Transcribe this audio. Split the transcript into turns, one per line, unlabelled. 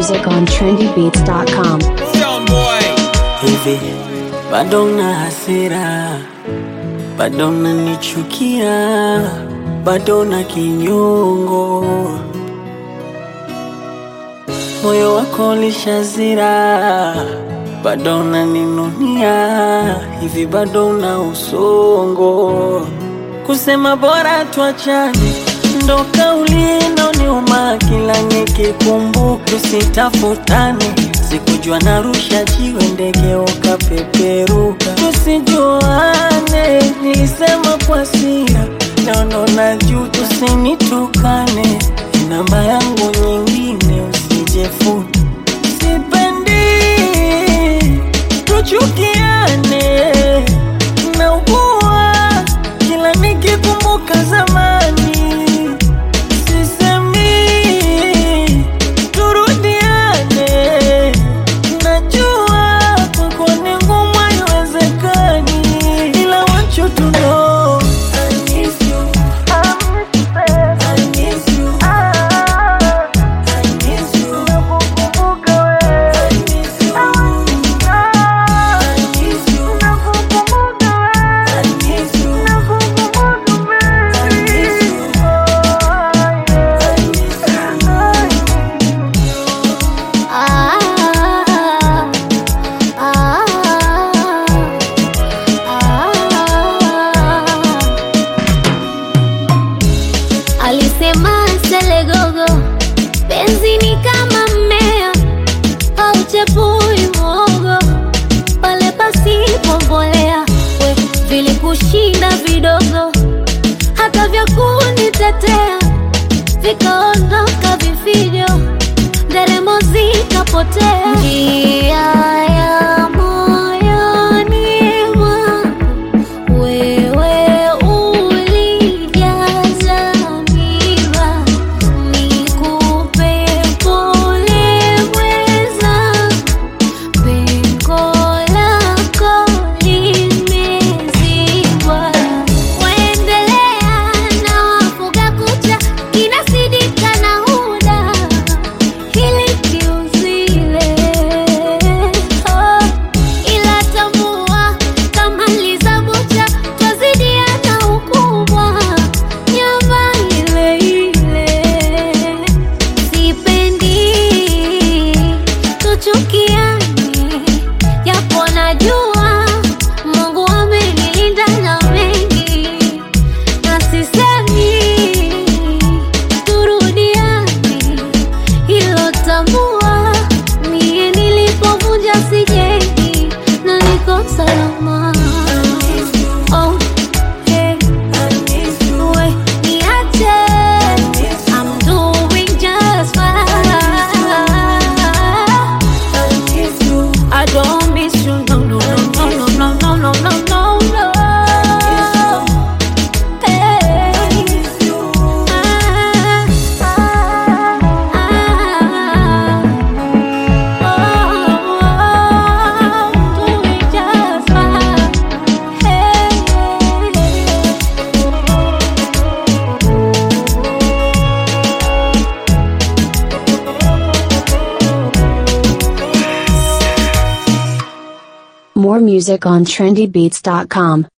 music on trendybeats.com.
hivi bado na hasira, bado nanichukia, bado na kinyongo, moyo wako lishazira, bado naninunia, hivi bado na usongo, kusema bora tuachane ndo kauli inaoniuma kila nikikumbuka, tusitafutane. Sikujua narusha jiwe ndege ukapeperuka, tusijuane. Nilisema kwa hasira, naona na juu, tusinitukane. Namba yangu nyingine usijefuni, sipendi tuchukiane, naugua kila nikikumbuka zamani sisemi turudiane, najua kwako ni ngumu, haiwezekani, ila want you to know I miss you. I miss you. I miss you. Nakukumbuka wewe. I miss you. I miss you. Nakukumbuka wewe. I miss you. Nakukumbuka wewe. I miss you.
Alisema Selegogo, penzi ni kama mmea hauchepui mwogo pale pasipo mbolea. We vilikushinda vidogo, hata vya kunitetea vikaondoka vifijo, nderemo zikapotea. Njia ya moyoni mwangu wewe ulijaza miba, nikupe pole mweza, pengo lako limezibwa. Waendelea na wafuga kucha, kinasidika na huda hili kiuzile oh, ila tambua kama lizabucha twazidiana ukubwa nyama ile ile sipendi tuchukiane japo najua Mungu amenilinda na mengi na sisemi turudiane hilo tambua, mie nilipovunja sijengi na niko salama. Oh, hey, we, niache, I'm doing just fine. I don't miss you, no, no, no, no, no, no, no, no, no, no. Hey.
More music on trendybeats.com.